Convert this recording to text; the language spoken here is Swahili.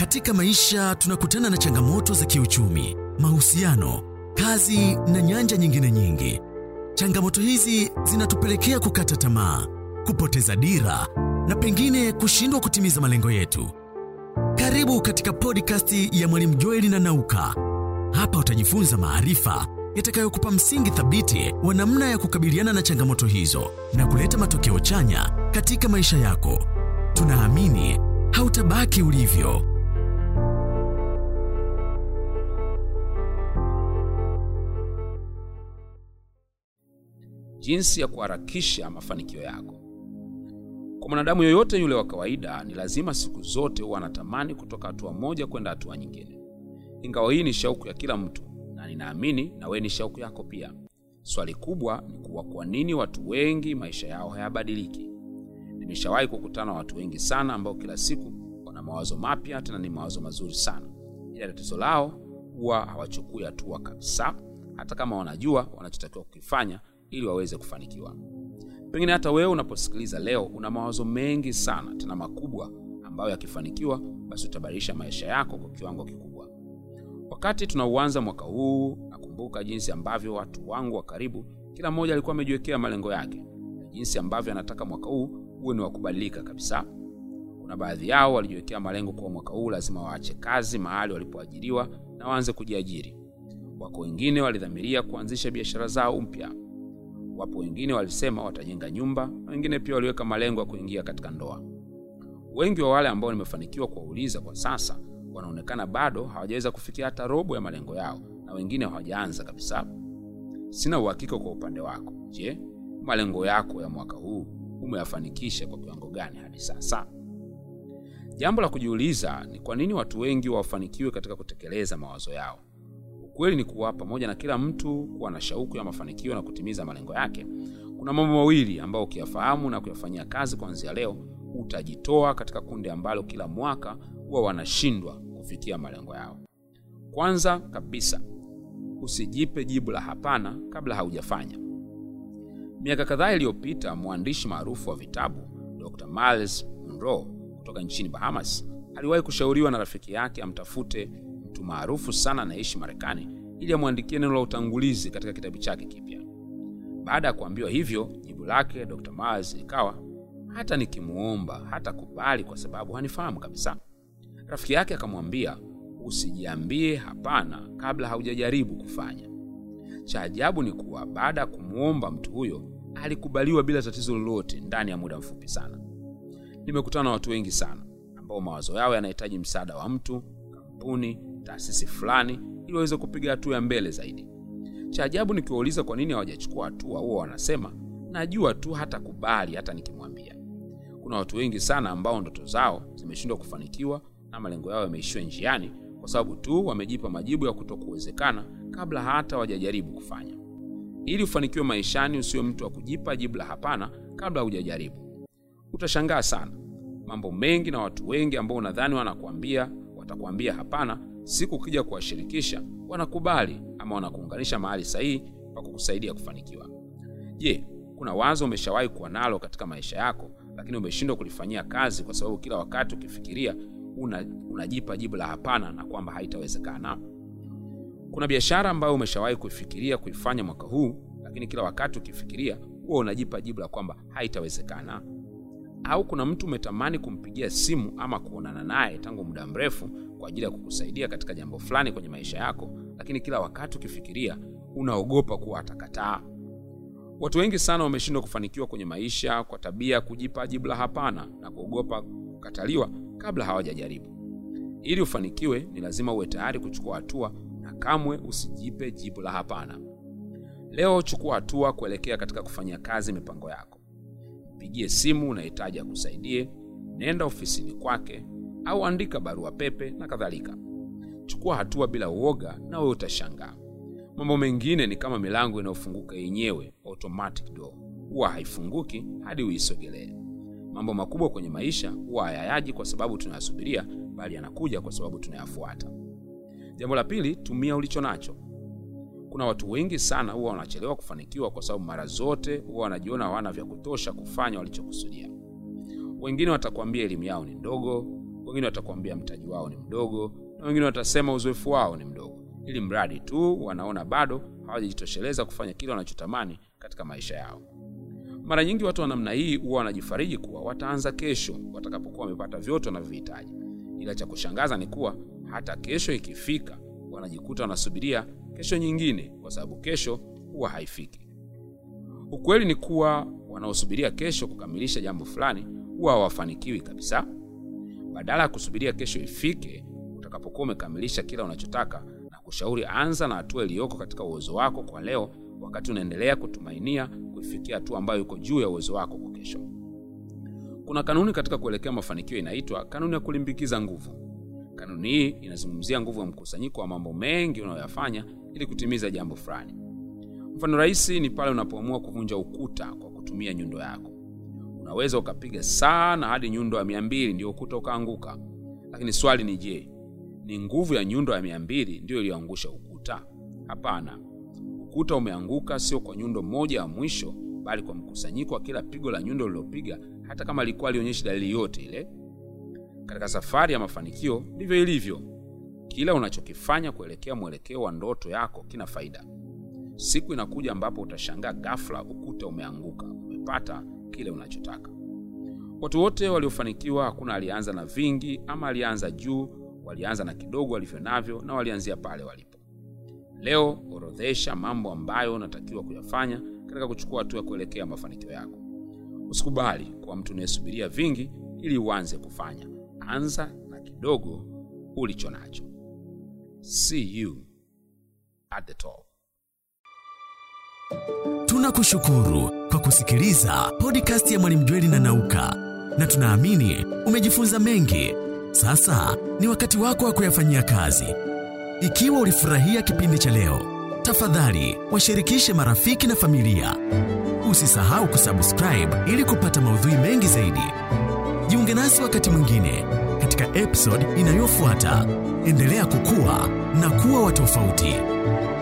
Katika maisha tunakutana na changamoto za kiuchumi, mahusiano, kazi na nyanja nyingine nyingi. Changamoto hizi zinatupelekea kukata tamaa, kupoteza dira na pengine kushindwa kutimiza malengo yetu. Karibu katika podcast ya Mwalimu Joeli na Nauka. Hapa utajifunza maarifa yatakayokupa msingi thabiti wa namna ya kukabiliana na changamoto hizo na kuleta matokeo chanya katika maisha yako. Tunaamini hautabaki ulivyo. Jinsi ya kuharakisha mafanikio yako. Kwa mwanadamu yoyote yule wa kawaida, ni lazima siku zote huwa anatamani kutoka hatua moja kwenda hatua nyingine. Ingawa hii ni shauku ya kila mtu, na ninaamini na wewe ni shauku yako pia. Swali kubwa ni kuwa kwa nini watu wengi maisha yao hayabadiliki? Nimeshawahi kukutana na watu wengi sana ambao kila siku wana mawazo mapya, tena ni mawazo mazuri sana, ila tatizo lao huwa hawachukui hatua kabisa, hata kama wanajua wanachotakiwa kukifanya ili waweze kufanikiwa. Pengine hata wewe unaposikiliza leo una mawazo mengi sana tena makubwa ambayo yakifanikiwa, basi utabadilisha maisha yako kwa kiwango kikubwa. Wakati tunauanza mwaka huu, nakumbuka jinsi ambavyo watu wangu wa karibu, kila mmoja alikuwa amejiwekea malengo yake na jinsi ambavyo anataka mwaka huu uwe ni wa kubadilika kabisa. Kuna baadhi yao walijiwekea malengo kwa mwaka huu lazima waache kazi mahali walipoajiriwa na waanze kujiajiri. Wako wengine walidhamiria kuanzisha biashara zao mpya. Wapo wengine walisema watajenga nyumba, na wengine pia waliweka malengo ya kuingia katika ndoa. Wengi wa wale ambao nimefanikiwa kuwauliza kwa sasa wanaonekana bado hawajaweza kufikia hata robo ya malengo yao, na wengine hawajaanza kabisa. Sina uhakika kwa upande wako. Je, malengo yako ya mwaka huu umeyafanikisha kwa kiwango gani hadi sasa? Jambo la kujiuliza ni kwa nini watu wengi wafanikiwe katika kutekeleza mawazo yao. Ukweli ni kuwa pamoja na kila mtu kuwa na shauku ya mafanikio na kutimiza malengo yake, kuna mambo mawili ambayo ukiyafahamu na kuyafanyia kazi kuanzia leo, utajitoa katika kundi ambalo kila mwaka huwa wanashindwa kufikia malengo yao. Kwanza kabisa, usijipe jibu la hapana kabla haujafanya. Miaka kadhaa iliyopita, mwandishi maarufu wa vitabu Dr. Miles Monroe kutoka nchini Bahamas aliwahi kushauriwa na rafiki yake amtafute mtu maarufu sana anaishi Marekani ili amwandikie neno la utangulizi katika kitabu chake kipya. Baada ya kuambiwa hivyo, jibu lake Dr. Miles likawa hata nikimuomba hata kubali kwa sababu hanifahamu kabisa. Rafiki yake akamwambia, usijiambie hapana kabla haujajaribu kufanya. Cha ajabu ni kuwa baada ya kumwomba mtu huyo alikubaliwa bila tatizo lolote ndani ya muda mfupi sana. Nimekutana na watu wengi sana ambao mawazo yao yanahitaji msaada wa mtu, kampuni, taasisi fulani ili waweze kupiga hatua ya mbele zaidi. Cha ajabu nikiwauliza kwa nini hawajachukua hatua, huwa wanasema najua tu hata kubali hata nikimwambia. Kuna watu wengi sana ambao ndoto zao zimeshindwa kufanikiwa na malengo yao yameishiwa njiani kwa sababu tu wamejipa majibu ya kutokuwezekana kabla hata wajajaribu kufanya. Ili ufanikiwe maishani, usiwe mtu wa kujipa jibu la hapana kabla hujajaribu. Utashangaa sana mambo mengi na watu wengi ambao unadhani wanakuambia watakuambia hapana, siku ukija kuwashirikisha wanakubali ama wanakuunganisha mahali sahihi pa kukusaidia kufanikiwa. Je, kuna wazo umeshawahi kuwa nalo katika maisha yako lakini umeshindwa kulifanyia kazi kwa sababu kila wakati ukifikiria una, unajipa jibu la hapana na kwamba haitawezekana? Kuna biashara ambayo umeshawahi kuifikiria kuifanya mwaka huu, lakini kila wakati ukifikiria huwa unajipa jibu la kwamba haitawezekana? Au kuna mtu umetamani kumpigia simu ama kuonana naye tangu muda mrefu kwa ajili ya kukusaidia katika jambo fulani kwenye maisha yako, lakini kila wakati ukifikiria unaogopa kuwa atakataa? Watu wengi sana wameshindwa kufanikiwa kwenye maisha kwa tabia ya kujipa jibu la hapana na kuogopa kukataliwa kabla hawajajaribu. Ili ufanikiwe, ni lazima uwe tayari kuchukua hatua na kamwe usijipe jibu la hapana. Leo chukua hatua kuelekea katika kufanyia kazi mipango yako. Mpigie simu unahitaji akusaidie, nenda ofisini kwake au andika barua pepe na kadhalika. Chukua hatua bila uoga, na wewe utashangaa. Mambo mengine ni kama milango inayofunguka yenyewe, automatic door, huwa haifunguki hadi uisogelee. Mambo makubwa kwenye maisha huwa hayayaji kwa sababu tunayasubiria, bali yanakuja kwa sababu tunayafuata. Jambo la pili, tumia ulicho nacho. Kuna watu wengi sana huwa wanachelewa kufanikiwa kwa sababu mara zote huwa wanajiona hawana vya kutosha kufanya walichokusudia. Wengine watakwambia elimu yao ni ndogo, wengine watakuambia mtaji wao ni mdogo na wengine watasema uzoefu wao ni mdogo ili mradi tu wanaona bado hawajajitosheleza kufanya kile wanachotamani katika maisha yao mara nyingi watu wa namna hii huwa wanajifariji kuwa wataanza kesho watakapokuwa wamepata vyote wanavyohitaji ila cha kushangaza ni kuwa hata kesho ikifika wanajikuta wanasubiria kesho nyingine kwa sababu kesho huwa haifiki ukweli ni kuwa wanaosubiria kesho kukamilisha jambo fulani huwa hawafanikiwi kabisa badala ya kusubiria kesho ifike utakapokuwa umekamilisha kila unachotaka na kushauri anza na hatua iliyoko katika uwezo wako kwa leo wakati unaendelea kutumainia kuifikia hatua ambayo iko juu ya uwezo wako kwa kesho kuna kanuni katika kuelekea mafanikio inaitwa kanuni ya kulimbikiza nguvu kanuni hii inazungumzia nguvu ya mkusanyiko wa mambo mengi unayoyafanya ili kutimiza jambo fulani mfano rahisi ni pale unapoamua kuvunja ukuta kwa kutumia nyundo yako unaweza ukapiga sana hadi nyundo ya mia mbili ndio ukuta ukaanguka lakini swali ni je ni nguvu ya nyundo ya mia mbili ndiyo iliyoangusha ukuta hapana ukuta umeanguka sio kwa nyundo moja ya mwisho bali kwa mkusanyiko wa kila pigo la nyundo ulilopiga hata kama alikuwa alionyeshi dalili yote ile katika safari ya mafanikio ndivyo ilivyo kila unachokifanya kuelekea mwelekeo wa ndoto yako kina faida siku inakuja ambapo utashangaa ghafla ukuta umeanguka umepata kile unachotaka watu wote waliofanikiwa hakuna alianza na vingi ama alianza juu walianza na kidogo walivyo navyo na walianzia pale walipo leo orodhesha mambo ambayo unatakiwa kuyafanya katika kuchukua hatua ya kuelekea mafanikio yako usikubali kuwa mtu unayesubiria vingi ili uanze kufanya anza na kidogo ulicho nacho see you at the top Tunakushukuru kwa kusikiliza podcast ya Mwalimu Jweli na Nauka, na tunaamini umejifunza mengi. Sasa ni wakati wako wa kuyafanyia kazi. Ikiwa ulifurahia kipindi cha leo, tafadhali washirikishe marafiki na familia. Usisahau kusubscribe ili kupata maudhui mengi zaidi. Jiunge nasi wakati mwingine katika episode inayofuata. Endelea kukua na kuwa wa tofauti.